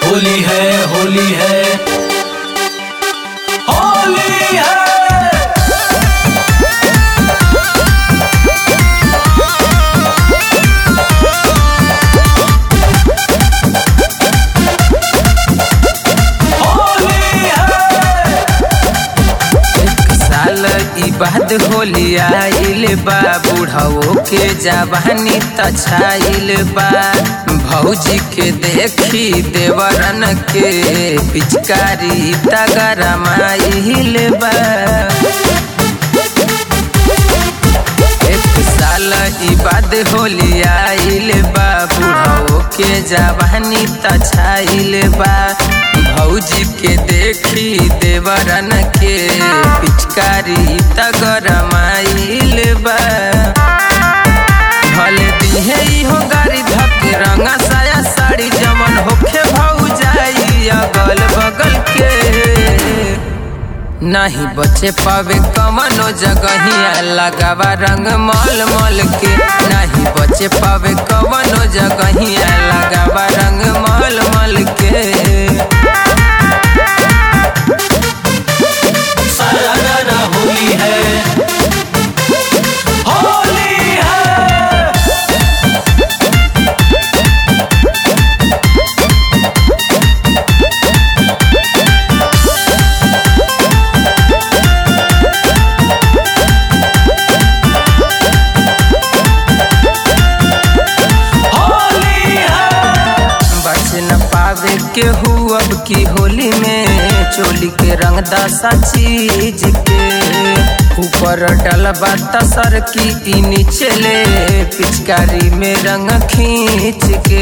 होली है होली है होली है होली है एक साल ई बाद होली आइल बा बुढ़ाओ के जवानी तछाइल बा भौजी के देखी देवरन के पिचकारी तगरमाइल बा एक साल ई बाद होली आइल बा बुढ़ाओ के जवानी तछाइल बा भौजी के देखी देवरन के पिचकारी तगरमाइल बा भले दिहे इहो गाड़ी धके रंगा साया साड़ी जमन होखे भौजाई अगल बगल के नहीं बचे पावे कमनो जगहिया लगावा रंग मल मल के नहीं बचे पावे कमनो जगहिया लगावा रंग मल मल के सारा गाना होली है होली है होली है बच न पावे केहू अब की होली में चोली के रंग दसा चीज के ऊपर डलबा तसर की ई नीचे ले पिचकारी में रंग खींच के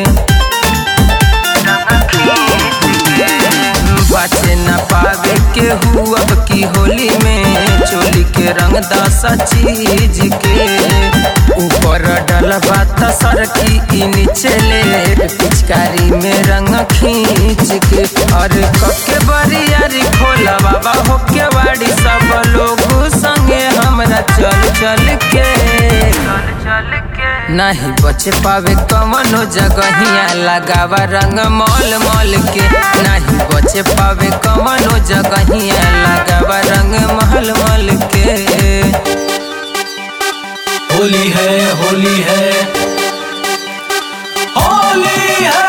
बचे न पावे केहू अब की होली में चोली के रंग दसा चीज के ऊपर डलबा तसर की ई नीचे ले पिचकारी में रंग खींच के और कके बरियारी खोला बाबा होके वाड़ी सब लोग संगे हमरा चल चल के चल के नहीं बचे पावे कमनो जगहिया लगावा रंग मल मल के नहीं बचे पावे कमनो जगहिया लगावा रंग महल मल के होली है होली है होली है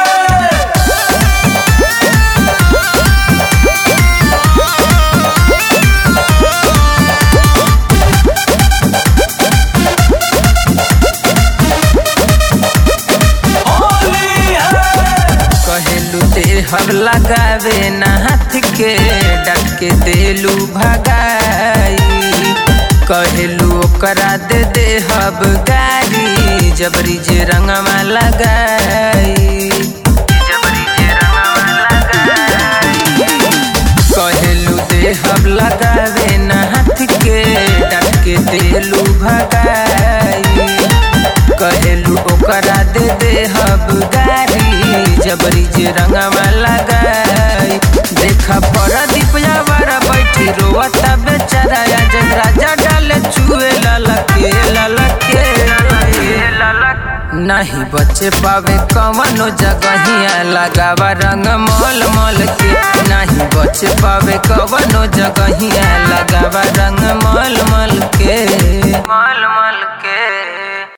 होली है कहेलू देहब लगावे ना हाथ के डट के देलू भगाई कहेलू ओकरा दे देहब गारी जबरी जे रंगवा लगाई जबरी जे रंगवा लगाई कहेलू देहब लगावे ना हाथ के डट के देलू भगाई कहेलू ओकरा दे देहब गारी जबरी जे रंगवा लगाई देखा पर दीपया बड़ा बैठी रोवता बेचारा जग राजा डाले चुए ललके ललके नहीं बचे पावे कवनो जगहिया लगावा रंग मल मल के नहीं बचे पावे कवनो जगहिया लगावा रंग मल मल के मल मल के